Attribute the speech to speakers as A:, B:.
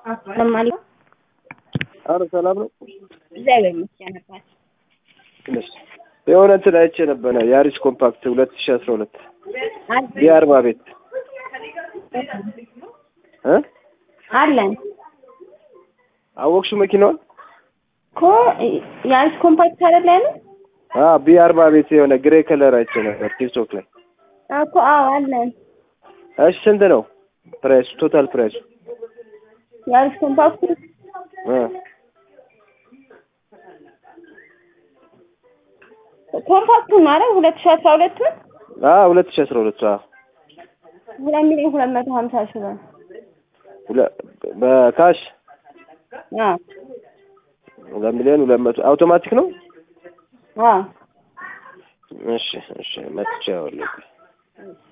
A: ለማሊ
B: አረ ሰላም ነው።
A: እግዚአብሔር ይመስገን አባት።
B: ትንሽ የሆነ እንትን አይቼ ነበረ የአሪስ ኮምፓክት ሁለት ሺ አስራ ሁለት የአርባ ቤት እ
A: አለን
B: አወቅሽው መኪናዋን?
A: እኮ የአሪስ ኮምፓክት አይደል ያለው
B: አ ቢ አርባ ቤት የሆነ ግሬ ከለር አይቼ ነበር ቲክቶክ ላይ።
A: እኮ አዎ አለን።
B: እሺ ስንት ነው ፕራይሱ? ቶታል ፕራይሱ?
A: የአሪስ ኮምፓክት
B: እ
A: ኮምፓክቱ ነው አይደል? ሁለት ሺህ አስራ ሁለቱን
B: አ ሁለት ሺ አስራ ሁለት አ
A: ሁለት ሚሊዮን ሁለት መቶ ሀምሳ ሺህ ብር
B: ሁለ- በካሽ
A: አዎ
B: ሁለት ሚሊዮን ሁለት መቶ አውቶማቲክ ነው?
A: አዎ
B: እሺ እሺ መጥቼ አወለኩ።